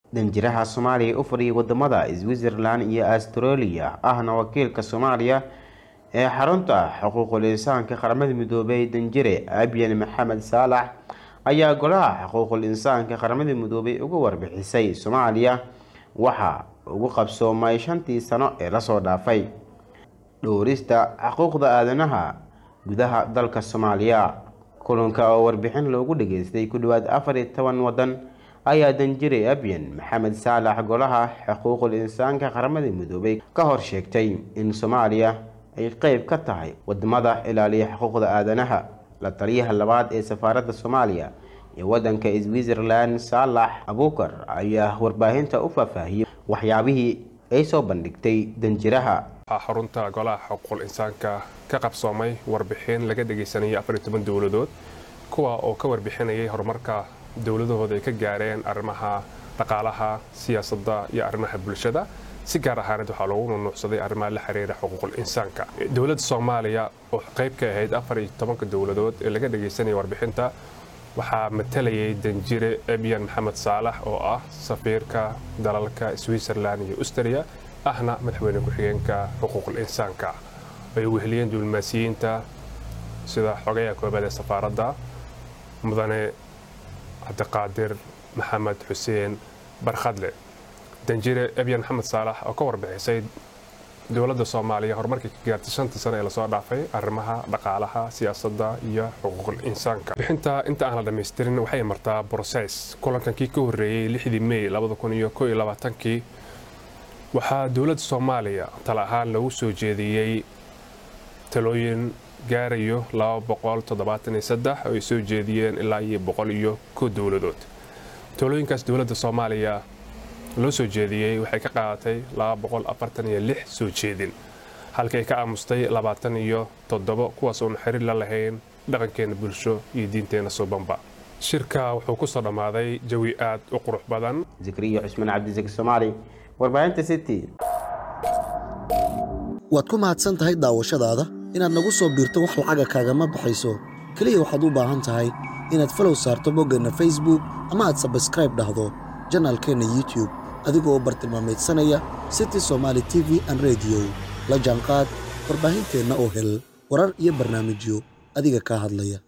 danjiraha soomaaliya u fadhiyay wadamada switzerland iyo australia ahna wakiilka soomaaliya ee xarunta xuquuqul insaanka qaramada midoobay danjire abyan maxamed saalax ayaa golaha xuquuqul insaanka qaramada midoobay uga warbixisay soomaaliya waxaa ugu qabsoomay shantii sano ee lasoo dhaafay dhowrista xuquuqda aadanaha gudaha dalka soomaaliya kulanka oo warbixin loogu dhageystay ku dhawaad afar iyo toban wadan ayaa danjire abyan maxamed saalax golaha xuquuqul insaanka qaramada midoobay ka hor sheegtay in soomaaliya ay qeyb ka tahay wadamada ilaaliya xuquuqda aadanaha la taliyaha labaad ee safaaradda soomaaliya ee wadanka switzerland saalax abuukar ayaa warbaahinta u faahfaahiyey waxyaabihii ay soo bandhigtay danjiraha xarunta golaha xuquuqul insaanka ka qabsoomay warbixin laga dhagaysanayay afariyo toban dowladood kuwa oo ka warbixinayay horumarka dowladahooda ay ka gaareen arrimaha dhaqaalaha siyaasadda iyo arrimaha bulshada si gaar ahaaneed waxaa loogu nunuucsaday arrimaha la xiriira xuquuqul insaanka dowladda soomaaliya oo qayb ka ahayd afar iyo tobanka dowladood ee laga dhagaysanayay warbixinta waxaa matalayay danjire ebyan maxamed saalax oo ah safiirka dalalka switzerland iyo austria ahna madaxweyne ku-xigeenka xuquuqul insaanka ay weheliyeen diblomaasiyiinta sida xogayaha koobaad ee safaaradda mudane cabdiqaadir maxamed xuseen barkhadle danjire ebyan maxamed saalax oo ka warbixisay dowladda soomaaliya horumarkii ka gaartay shantii sano ee lasoo dhaafay arrimaha dhaqaalaha siyaasadda iyo xuquuqul insaanka bixinta inta aan la dhammaystirin waxay martaa broses kulankankii ka horreeyey lixdii mey kii waxaa dowladda soomaaliya tala ahaan lagu soo jeediyey talooyin gaarayo oo ay soo jeediyeen ilaa iyo boqol iyo ko dowladood talooyinkaas dowladda soomaaliya loo soo jeediyey waxay ka qaadatay soo jeedin halkay ka aamustay iyo toddobo kuwaas oon xiriir la lahayn dhaqankeena bulsho iyo diinteenna suubanba shirka wuxuu ku soo dhammaaday jawi aad u qurux badan zikriyo cusmaan cabdisaki soomaali warbaahinta city waad ku mahadsan tahay daawashadaada inaad nagu soo biirto wax lacaga kaagama baxayso keliya waxaad u baahan tahay inaad falow saarto boggeenna facebook ama aad sabskraib dhahdo janaalkeenna youtube adigoo u bartilmaamaydsanaya city somaali t v an rediyo la jaanqaad warbaahinteenna oo hel warar iyo barnaamijyo adiga kaa hadlaya